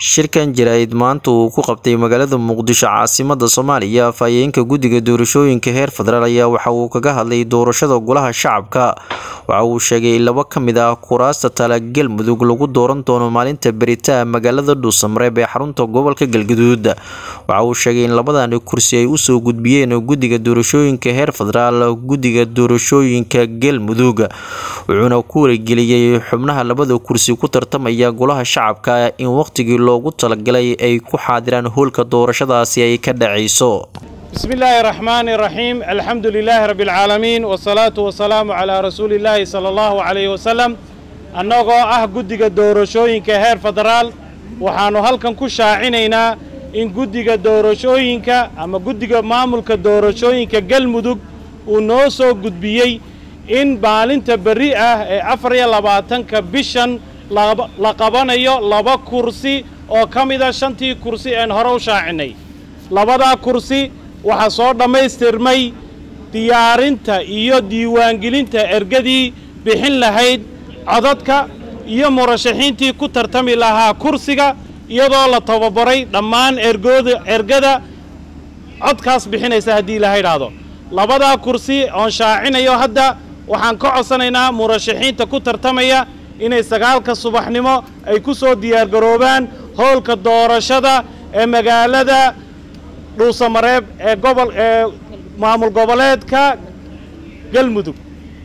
shirkan jaraa'id maanta uu ku qabtay magaalada muqdisho caasimada soomaaliya afhayeenka guddiga doorashooyinka heer federaal ayaa waxa uu kaga hadlay doorashada golaha shacabka waxa uu sheegay in laba ka mid ah kuraasta tala galmudug lagu dooran doono maalinta beritaa magaalada dhuusamareeb ee xarunta gobolka galgaduud waxa uu sheegay in labadani kursi ay usoo gudbiyeen guddiga doorashooyinka heer federaal guddiga doorashooyinka galmudug wuxuuna ku wargeliyey xubnaha labada kursi ku tartamaya golaha shacabka in waqtigii loogu talagalay ay ku xaadiraan howlka doorashadaasi ay ka dhacayso bismi illaahi araxmaani iraxiim alxamdu lilaahi rabbi alcaalamiin wasalaatu wasalaamu calaa rasuulillaahi sala allahu calayhi wasalam annagoo ah guddiga doorashooyinka heer federaal waxaannu halkan ku shaacinaynaa in guddiga doorashooyinka ama guddiga maamulka doorashooyinka galmudug uu noo soo gudbiyey in maalinta berri ah ee afar iyo labaatanka bishan la qabanayo laba kursi oo ka mida shantii kursi een hore u shaacinay labadaa kursi waxaa soo dhammaystirmay diyaarinta iyo diiwaangelinta ergadii bixin lahayd codadka iyo murashaxiintii ku tartami lahaa kursiga iyadoo la tababaray dhammaan ergooda ergada codkaas bixinaysa haddii ilaha idhaahdo labadaa kursi oon shaacinayo hadda waxaan ka codsanaynaa murashaxiinta ku tartamaya inay sagaalka subaxnimo ay ku soo diyaargaroobaan howlka doorashada ee magaalada dhuusamareeb ee gobol ee maamul goboleedka galmudug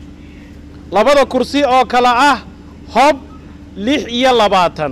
labada kursi oo kale ah hob lix iyo labaatan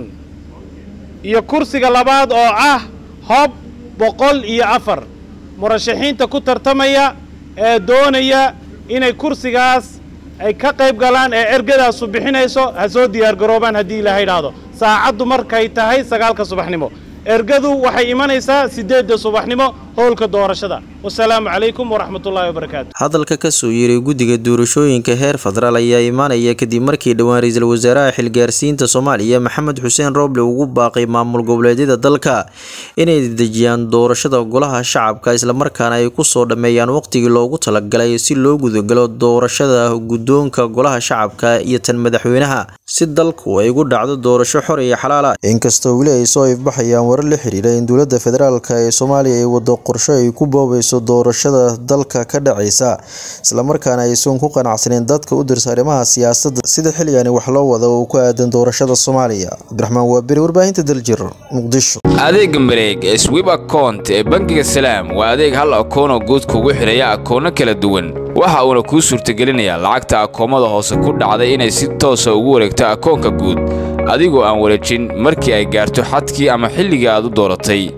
iyo kursiga labaad oo ah hob boqol iyo afar murashaxiinta ku tartamaya ee doonaya inay kursigaas ay ka qayb galaan ee ergadaasu bixinayso ha soo diyaargaroobaan haddii ilaha idhaahdo saacaddu markay tahay sagaalka subaxnimo ergadu waxay imanaysaa siddeedda subaxnimo howlka doorashada wasalaamu calaykum waraxmatullaahi wabarakaatu hadalka kasoo yeeray guddiga doorashooyinka heer federaal ayaa imaanaya kadib markii dhowaan ra-iisul wasaaraha xilgaarsiinta soomaaliya maxamed xuseen rooble ugu baaqay maamul goboleedyada dalka inay dejiyaan doorashada golaha shacabka islamarkaana ay kusoo dhammeeyaan waqtigii loogu talagalay si loo gudagalo doorashada guddoonka golaha shacabka iyo tan madaxweynaha si dalku ay ugu dhacdo doorasho xor iyo xalaala inkastoo weli ay soo ifbaxayaan warar la xiriira in dowladda federaalk ee soomaaliya ay wado qorsho ay ku boobayso doorashada dalka ka dhacaysa islamarkaana aysan ku qanacsaneyn dadka u dirsa arrimaha siyaasadda sida xilligani wax loo wada oo ku aadan doorashada soomaaliya cabdiraxmaan waaberi warbaahinta daljir muqdisho adeega mareeg ee swib akount ee bangiga salaam waa adeeg hal akoonoo guud kugu xidhaya akoono kala duwan waxa uuna kuu suurtagelinayaa lacagta akoomada hoose ku dhacday inay si toosa ugu wareegto akoonka guud adigoo aan wareejin markii ay gaarto xadkii ama xilligii aad u dooratay